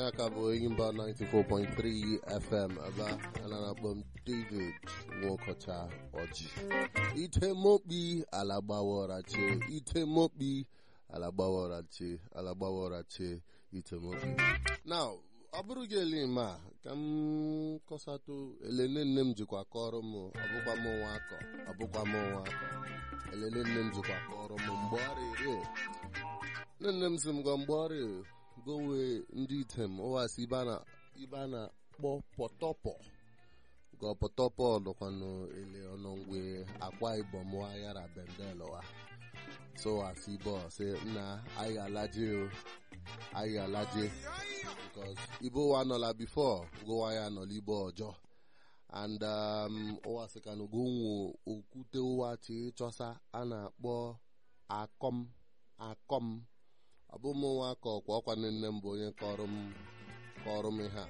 ya ka bụ Enyimba 94.3 FM ebe a na-akpọ m David Nwokocha Ọjị Itemokpi alagbawarache Itemokpi alagbawarache alagbawarache Itemokpi now ọ bụrụ gị ele ma ka m kọsatụ elele nne m jikwa kọrọ m ọbụkwa m nwa akọ ọbụkwa m nwa akọ elele nne m jikwa kọrọ m mgbe ọrịa nne nne m si m gwa mgbe ọrịa gowe ndị item ụwasị ibe a na-akpọ pọtọpọ gọ pọtọpọ nọkwanụ ele ọnọngwe akwa ibom yara bendelwa so asị bọ sị nna anyị alaje o anyị alaje because ibo wa nọla before gowa ya nọla ibo ọjọọ and um, ụwa sị ka n'ogonwo okwute ụwa chi chọsa a na-akpọ akọm akọm ọ bụ m nwa ka ọkwa ọkwa nne m bụ onye kọrọ m kọrọ m ihe a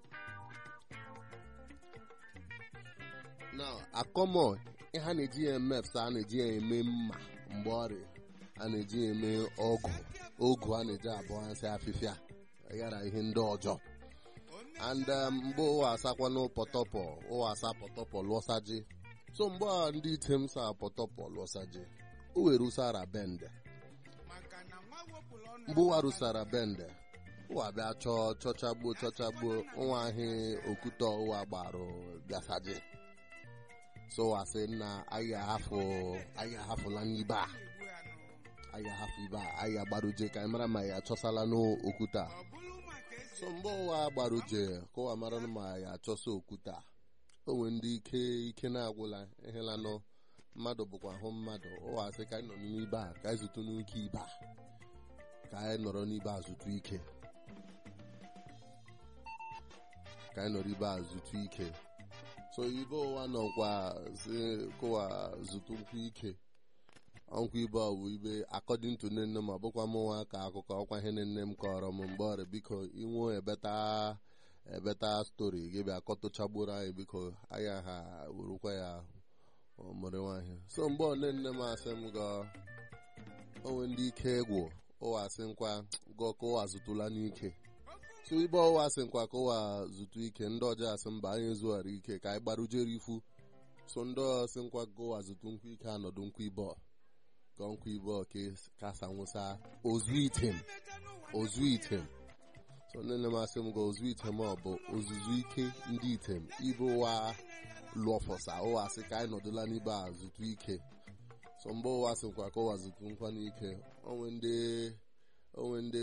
na akọmọ ihe a na-eji ya eme efsa a na-eji ya eme mma mgbe ọrịa a na-eji ya eme ọgụ ogu a na-eji abụọ nsị afịfịa yara ihe ndị ọjọọ and mgbe ụwa asakwanụ pọtọpọ ụwa asa pọtọpọ lụọsaji so mgbe a ndị item sa pọtọpọ lụọsaji o were usara bende mgbe ụwa rụsara bende ụwa bịa chọọ chọchagbuo chọchagbuo nwa ahị okwute ụwa gbarụ bịasaji so ụwa sị na anyị ahafụ anyị ahafụla n'ibe a anyị ahafụ ibe a anyị agbaruje ka anyị mara ma ya achọsala n'okwute a so mgbe ụwa gbaruje ka ụwa mara ma ya achọsa okwute a o nwere ndị ike ike na-agwụla ịhịlanụ mmadụ bụkwa ahụ mmadụ ụwa sị ka anyị nọ n'ibe a ka anyị zụtụ n'uke ibe a ka anyị nọrọ n'ibe azụtụ ike ka anyị nọrọ ibe azụtụ ike so ibe ụwa nọkwa si kụwa zụtụ nkwụ ike ọnkwụ ibe ọ bụ ibe according to nne nne m ọ bụkwa m nwa ka akụkọ ọkwa ihe nne m kọrọ m mgbe ọrịa biko inwe ebeta ebeta stori gị bịa kọtụchagburu anyị biko anya ha werukwa ya mụrụ nwaanyị so mgbe nne nne m asị m ga onwe ndị ike egwu ụwa asị nkwa gụọ ka ụwa zụtụla n'ike so ibe ụwa asị nkwa ka ụwa zụtụ ike ndị ọjọọ asị mba anyị zughara ike ka anyị gbarujere ifu so ndị asị nkwa ka ụwa zụtụ nkwụ ike anọdụ nkwụ ibe gọ nkwụ ibe kasa nwụsa ozu item ozu item so nne nne m asị m ga ozu item ọ bụ ozuzu ike ndị item ibe ụwa lụọfọsa ụwa asị ka anyị nọdụla n'ibe a zụtụ ike so mgbe ụwa sịkwa ka ụwa zụtụ nkwa n'ike onwe ndị onwe ndị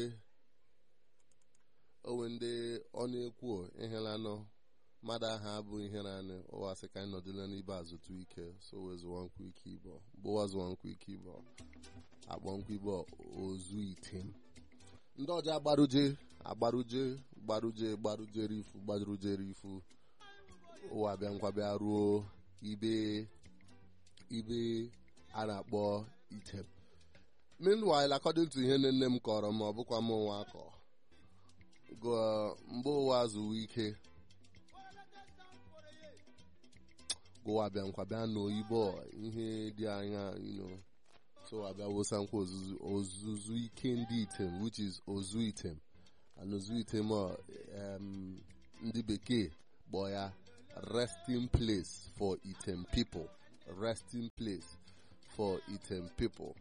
onwe ndị ọ na-ekwu ihelanụ mmadụ ahụ abụ ihe naanị ụwa sị ka anyị nọdụla n'ibe azụtụ ike so wezuwa nkwa ike ibo mgbe ụwa zụwa nkwa ike ibo akpọ nkwa ibo ozu item ndị ọjọ agbaruje agbaruje gbaruje gbarujere ifu gbarujere ifu ụwa bịa nkwa bịa ruo ibe ibe a na-akpọ item meanwhile according to ihe nne m kọrọ m ọ bụkwa m nwa akọ mgbe ụwa zụwa ike gụwa bịa nkwa bịa n'oyibo ihe dị anya you so abịa wosa nkwa ozuzu ike ndị item which is ozu item and ozu item ndị bekee kpọọ ya resting place for item people resting place for item people.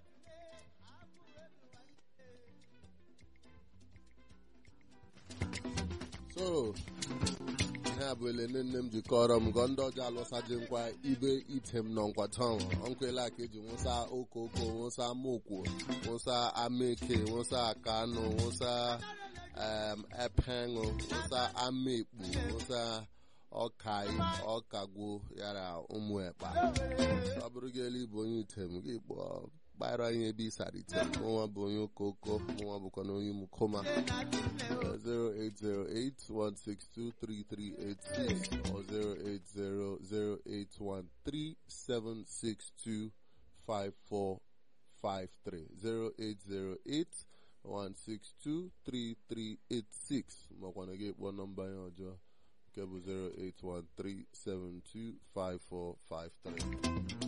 so ihe a bụ ele nne nne m jikọrọ m gọ ndị ọjọọ alụsaji nkwa ibe item nọ nkwatanwa ọnkwela ka eji nwụsa okoko nwụsa mokwo nwụsa amaeke nwụsa akanụ nwụsa epenụ nwụsa amaekpu nwụsa ọkai ọkagwo yara ụmụ ekpa ọ bụrụ gị elu bụ onye item gị kpọọ kpara anyị ebe ịsara item nwa bụ onye okoko nwa bụkwa na onye mukoma 08081623386 or 08038162543 08081623386 makwa na gị kpọọ nọmba ya ọjọọ nke bụ 08137254453